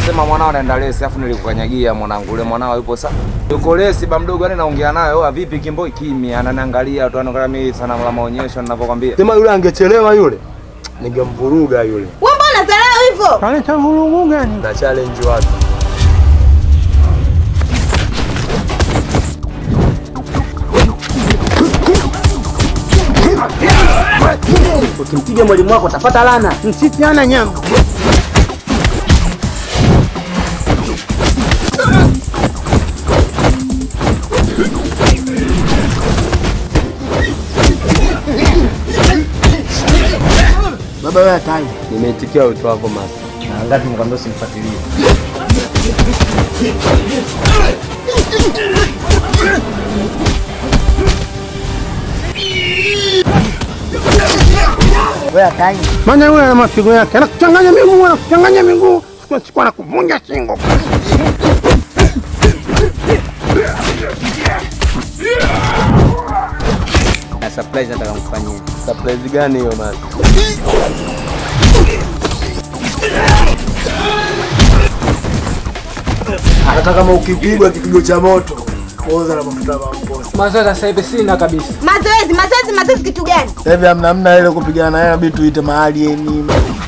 Unasema mwanao anaenda lesi, afu nilikukanyagia mwanangu. Ule mwanao yupo sa yuko lesi ba mdogo, yani naongea naye, oa vipi Kimboi? Kimya, ananiangalia tu, anaangalia mimi sana la maonyesho ninavyokwambia. Sema yule angechelewa yule, ningemvuruga yule Wewe mbona dharau hivyo? Kaleta vurugu gani? na challenge watu. Ukimpiga mwalimu wako utapata lana. Msitiana nyama. Baba wewe hatari. Nimeitikia wito wako master. Na ngapi mkwambia usimfuatilie. Wewe hatari. Maana yule ana mapigo yake, anakuchanganya miguu, anakuchanganya miguu, siku siku anakuvunja shingo. Na surprise nataka kumfanyia. Surprise gani hiyo master? hata kama ukipigwa kipigo cha moto oza na mafuta mamposi. Mazoezi sasa hivi sina kabisa. Mazoezi, mazoezi, mazoezi kitu gani? Sasa hivi hamna hamna ile kupigana naye, inabidi tuite maalieni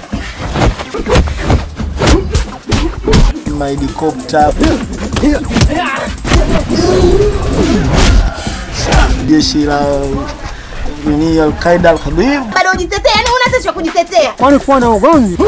mahelikopta jeshi la nini Alqaida Alhabib Bado ujitetea, yani huna hata cha kujitetea. Kwani kuwa na ugomvi?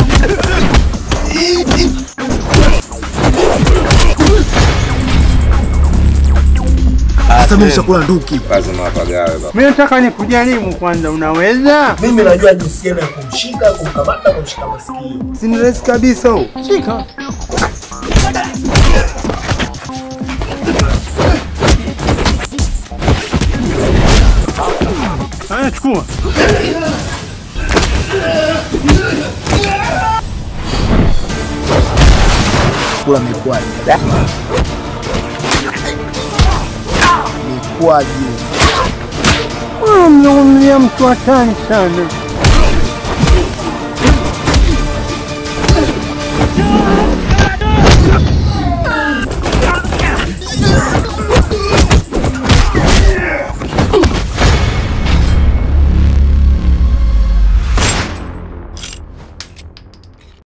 sasa mimi nishakula nduki. Lazima wapagawe baba. Mimi nataka nikujaribu kwanza, unaweza? Mimi najua jinsi gani ya kumshika, kumkamata, kumshika masikio. Si ni rahisi kabisa huo. Shika. Haya, chukua. Kula mikwaji. Mikwaji. Wewe mzungumzia mtu hatari sana.